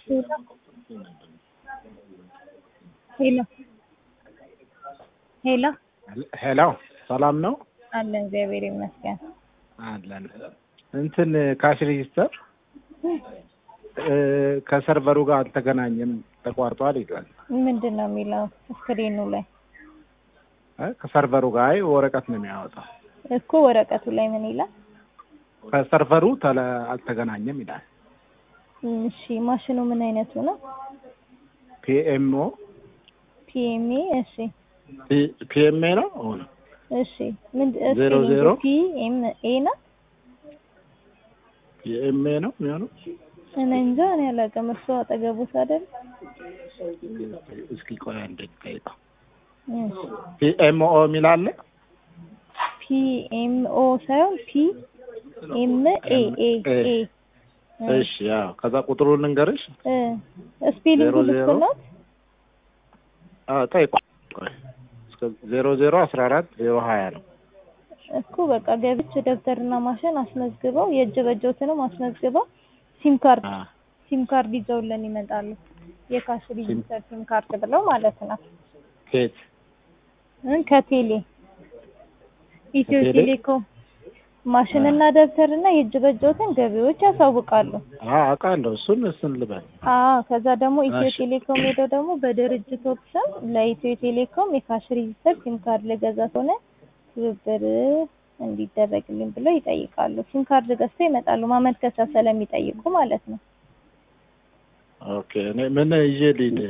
ሄሎ ሄሎ ሄሎ ሰላም ነው አለን እግዚአብሔር ይመስገን። አለን። እንትን ካሽ ሬጂስተር ከሰርቨሩ ጋር አልተገናኘም ተቋርጧል ይላል። ምንድን ነው የሚለው ስክሪኑ ላይ እ ከሰርቨሩ ጋር አይ ወረቀት ነው የሚያወጣው። እኮ ወረቀቱ ላይ ምን ይላል? ከሰርቨሩ ተለ አልተገናኘም ይላል። እሺ ማሽኑ ምን አይነቱ ነው? ፒኤምኦ ፒኤምኤ እሺ ፒኤምኤ ነው አሁን እሺ ምን ዜሮ ዜሮ ፒኤምኤ ነው? ፒኤምኤ ነው የሚሆነው። እኔ እንጃ እኔ አላውቅም። እሱ አጠገቡት አይደል? እስኪ ቆይ አንዴ ልጠይቀው። እሺ ፒኤምኦ የሚል አለ። ፒኤምኦ ሳይሆን ፒ ኤም ኤ ኤ ኤ እሺ ያው ከዛ ቁጥሩን ልንገርሽ። እ ስፔሊንግ ዜሮ ዜሮ ልክ ነው? አዎ ጠይቁ። ቆይ እስከ ዜሮ ዜሮ አስራ አራት ዜሮ ሀያ ነው። እኮ በቃ ገብቼ ደብተርና ማሽን አስመዝግበው የእጅ በጆትንም አስመዝግበው ሲም ካርድ አ ሲም ካርድ ይዘውልን ይመጣሉ። የካሽ ሬጂስተር ሲም ካርድ ብለው ማለት ነው። ኬት እ ከቴሌ ኢትዮ ከቴሌ? ቴሌኮም ማሽንና ደብተርና የእጅ በጆትን ገቢዎች ያሳውቃሉ። አ አውቃለሁ። እሱን እሱን ልበል። አዎ ከዛ ደግሞ ኢትዮ እሺ። ቴሌኮም ሄደው ደግሞ በድርጅቶች ስም ለኢትዮ ቴሌኮም የካሽ ሬጂስተር ሲም ካርድ ልገዛ ከሆነ ትብብር እንዲደረግልኝ ብለው ይጠይቃሉ። ሲም ካርድ ገዝተው ይመጣሉ ማመልከቻ ስለሚጠይቁ ማለት ነው። ኦኬ እኔ ምን ይዤ ልሂድ?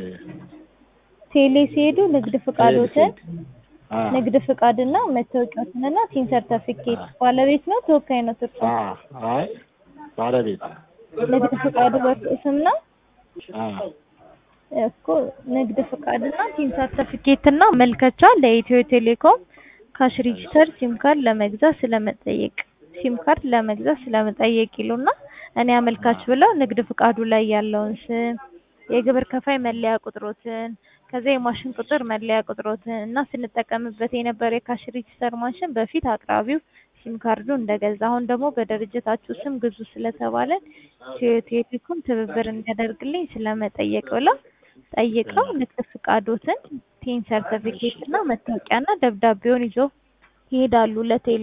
ቴሌ ሲሄዱ ንግድ ፍቃዶትን አ ንግድ ፍቃድና መታወቂያዎትንና ቲን ሰርተፊኬት አ ባለቤት ነው ተወካይ ነው ትርፉ አ አይ ባለቤት ንግድ ፍቃዱ በእርሱ ስም ነው አ እኮ ንግድ ፍቃድና ቲን ሰርተፊኬት እና መልከቻ ለኢትዮ ቴሌኮም ካሽ ሬጂስተር ሲም ካርድ ለመግዛት ስለመጠየቅ ሲም ካርድ ለመግዛት ስለመጠየቅ ይሉና እኔ አመልካች ብለው ንግድ ፍቃዱ ላይ ያለውን ስም የግብር ከፋይ መለያ ቁጥሮትን ከዛ የማሽን ቁጥር መለያ ቁጥሮትን እና ስንጠቀምበት የነበረ የካሽ ሬጂስተር ማሽን በፊት አቅራቢው ሲም ካርዱ እንደገዛ አሁን ደግሞ በድርጅታችሁ ስም ግዙ ስለተባለን ኢትዮ ቴሌኮም ትብብር እንዲያደርግልኝ ስለመጠየቅ ብለው ጠይቀው ንግድ ፍቃዶትን ቲን ሰርተፊኬት እና መታወቂያና ደብዳቤውን ይዘው ይሄዳሉ ለቴሌ።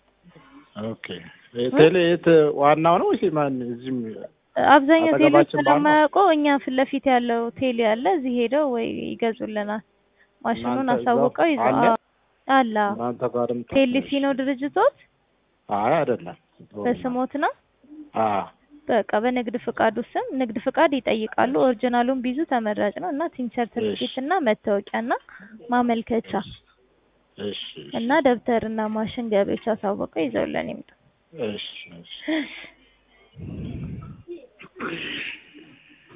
ኦኬ ቴሌ የት ዋናው ነው ወይስ ማን እዚህም አብዛኛው ቴሌ አጠገባችን ባለው? ስለማያውቁ እኛ ፊት ለፊት ያለው ቴሌ አለ እዚህ ሄደው ወይ ይገዙልናል። ማሽኑን እናንተ እዛው አሳውቀው ይዘው አለ? አዎ፣ አለ አዎ። እናንተ ጋርም ቴሌሲ ነው ድርጅቶት አይ አይደለም። በስሞት ነው። አ በቃ በንግድ ፍቃዱ ስም ንግድ ፍቃድ ይጠይቃሉ። ኦሪጂናሉን ቢይዙ ተመራጭ ነው እና ቲን ሰርቲፊኬት እና መታወቂያና ማመልከቻ እሺ እና ደብተርና ማሽን ገቢዎች አሳውቀው ይዘውልን ይምጡ። እሺ እሺ